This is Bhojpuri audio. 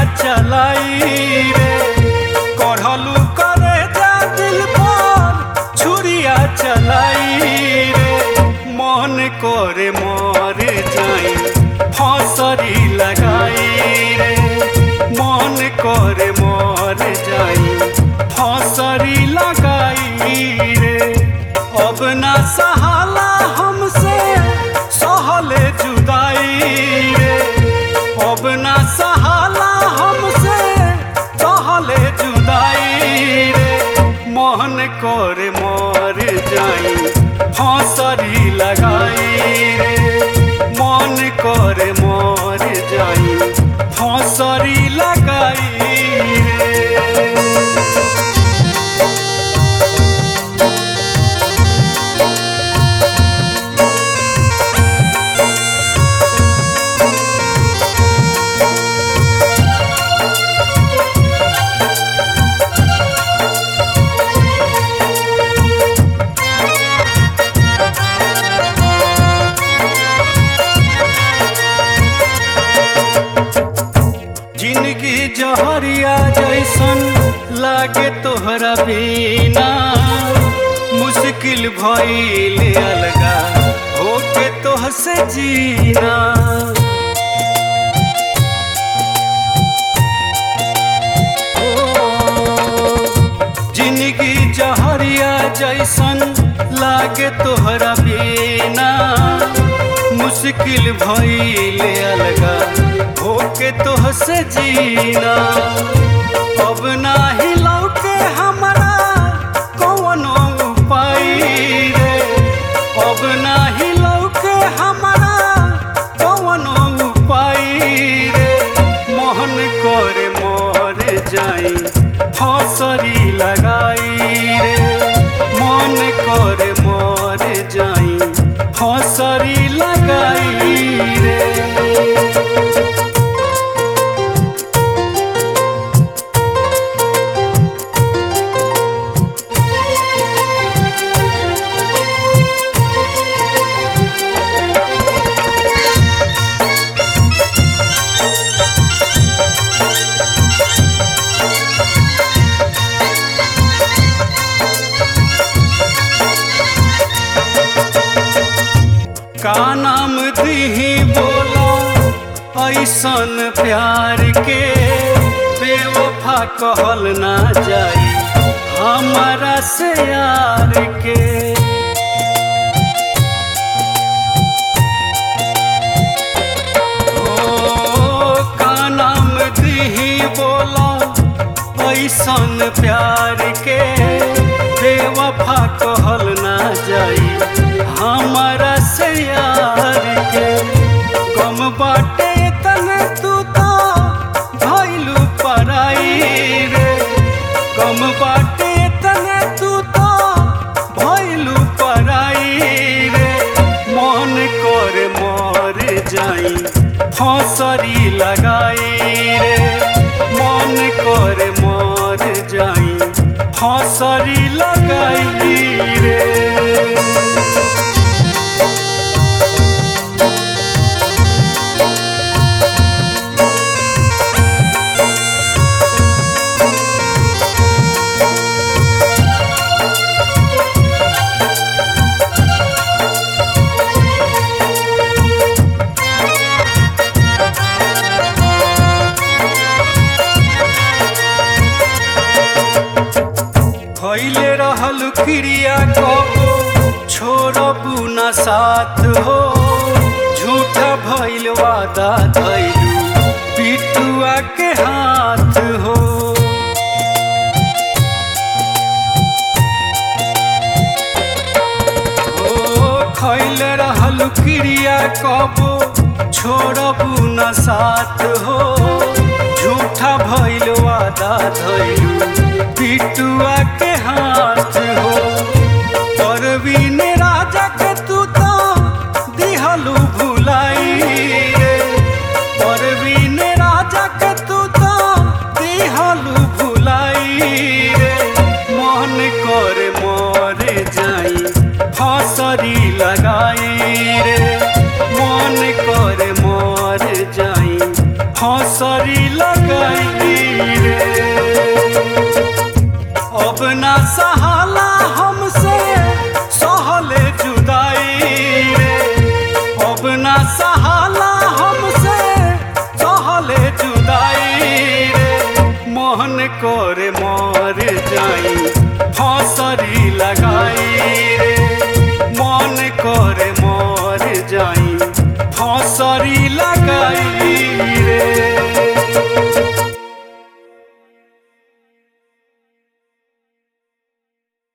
चलाई रे कढ़लू करे जा दिल पर छुरिया चलाई रे मन करे मर जाई फसरी लगाई रे मन करे मर जाई फसरी लगाई रे अब ना सहाला हमसे सहले जुदाई रे अब ना सहाला हमसे सहले जुदाई रे मोहन करे मर जाई फसरी लगाई रे मन करे मर जाई फसरी लगाई रे जिंदगी जहरिया जैसन लागे तोहरा बिना मुश्किल भइल अलगा होके तोहसे जीना जिंदगी जहरिया जैसन लागे तोहरा बिना मुश्किल भइल अलगा होके तोहसे जीना अब नाही लौके हमरा कौनो उपाय रे अब नाही लौके हमरा कौनो उपाय रे मोहन करे मर जाई फसरी लगाई रे मन करे मर जाई फसरी लगाई रे का नाम दीही बोला ऐसन प्यार के बेवफा कहल ना जाई हमारा से यार के ओ, का नाम दीही बोला ऐसन प्यार के बेवफा कहल ना जाई हमारा से यार के कम बाटे तने तू तो भइलू पराई रे कम बाटे तने तू तो भइलू पराई रे मन करे मर जाई फसरी लगाई रे मन करे मर जाई फसरी लगाई रे भइले रहल क्रिया कबो छोड़बू न साथ हो झूठा भइल वादा धैलू पिटुआ के हाथ हो ओ खैल रहल क्रिया कबो छोड़बू न साथ हो झूठा भइल वादा धैलू पिटुआ के हाथ हो परवीन राजा के तू तो दिहलू भुलाई रे परवीन राजा के तू तो दिहलू भुलाई रे मन कर मर जाई फसरी लगाई रे मन कर मर जाई फसरी लगाई रे अब ना सहाला हमसे सहले जुदाई रे अब ना सहाला हमसे सहले जुदाई रे मोहन करे मर जाई फसरी लगाई